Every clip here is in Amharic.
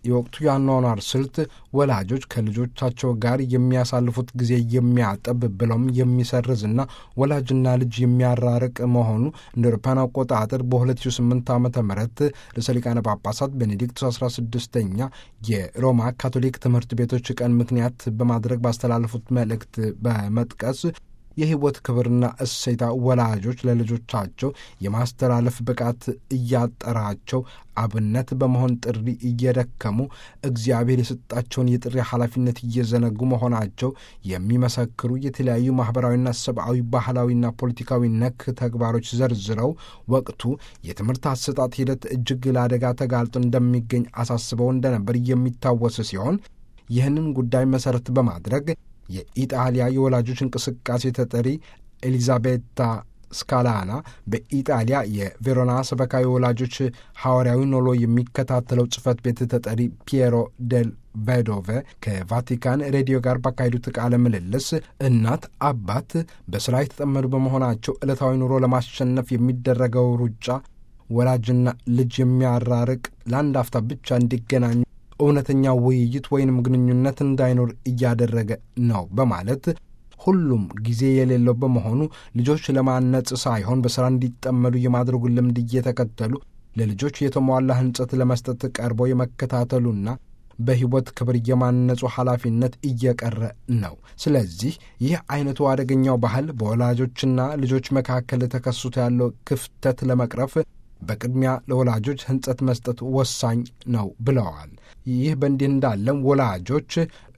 የወቅቱ የአኗኗር ስልት ወላጆች ከልጆቻቸው ጋር የሚያሳልፉት ጊዜ የሚያጠብ ብለውም የሚሰርዝና ወላጅና ልጅ የሚያራርቅ መሆኑ እንደ አውሮፓውያን አቆጣጠር በ2008 ዓ ም ርዕሰ ሊቃነ ጳጳሳት ቤኔዲክቱስ 16ኛ የሮማ ካቶሊክ ትምህርት ቤቶች ቀን ምክንያት በማድረግ ባስተላለፉት መልእክት በመጥቀስ የሕይወት ክብርና እሴታ ወላጆች ለልጆቻቸው የማስተላለፍ ብቃት እያጠራቸው አብነት በመሆን ጥሪ እየደከሙ እግዚአብሔር የሰጣቸውን የጥሪ ኃላፊነት እየዘነጉ መሆናቸው የሚመሰክሩ የተለያዩ ማኅበራዊና ሰብአዊ፣ ባህላዊና ፖለቲካዊ ነክ ተግባሮች ዘርዝረው ወቅቱ የትምህርት አሰጣጥ ሂደት እጅግ ለአደጋ ተጋልጦ እንደሚገኝ አሳስበው እንደነበር የሚታወስ ሲሆን ይህንን ጉዳይ መሠረት በማድረግ የኢጣሊያ የወላጆች እንቅስቃሴ ተጠሪ ኤሊዛቤታ ስካላና በኢጣሊያ የቬሮና ሰበካ የወላጆች ሐዋርያዊ ኖሎ የሚከታተለው ጽሕፈት ቤት ተጠሪ ፒየሮ ዴል ቬዶቬ ከቫቲካን ሬዲዮ ጋር ባካሄዱት ቃለ ምልልስ እናት አባት በሥራ የተጠመዱ በመሆናቸው ዕለታዊ ኑሮ ለማሸነፍ የሚደረገው ሩጫ ወላጅና ልጅ የሚያራርቅ ለአንድ አፍታ ብቻ እንዲገናኙ እውነተኛ ውይይት ወይንም ግንኙነት እንዳይኖር እያደረገ ነው በማለት ሁሉም ጊዜ የሌለው በመሆኑ ልጆች ለማነጽ ሳይሆን በሥራ እንዲጠመዱ የማድረጉን ልምድ እየተከተሉ ለልጆች የተሟላ ሕንጸት ለመስጠት ቀርበው የመከታተሉና በሕይወት ክብር የማነጹ ኃላፊነት እየቀረ ነው። ስለዚህ ይህ አይነቱ አደገኛው ባህል በወላጆችና ልጆች መካከል ተከስቶ ያለው ክፍተት ለመቅረፍ በቅድሚያ ለወላጆች ሕንጸት መስጠት ወሳኝ ነው ብለዋል። ይህ በእንዲህ እንዳለም ወላጆች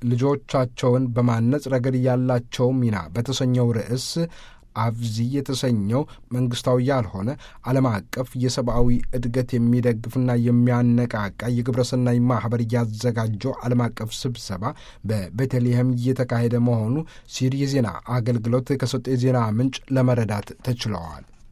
ልጆቻቸውን በማነጽ ረገድ ያላቸው ሚና በተሰኘው ርዕስ አብዚ የተሰኘው መንግስታዊ ያልሆነ ዓለም አቀፍ የሰብአዊ እድገት የሚደግፍና የሚያነቃቃ የግብረሰናይ ማኅበር እያዘጋጀው ዓለም አቀፍ ስብሰባ በቤተልሔም እየተካሄደ መሆኑ ሲሪ የዜና አገልግሎት ከሰጠ የዜና ምንጭ ለመረዳት ተችለዋል።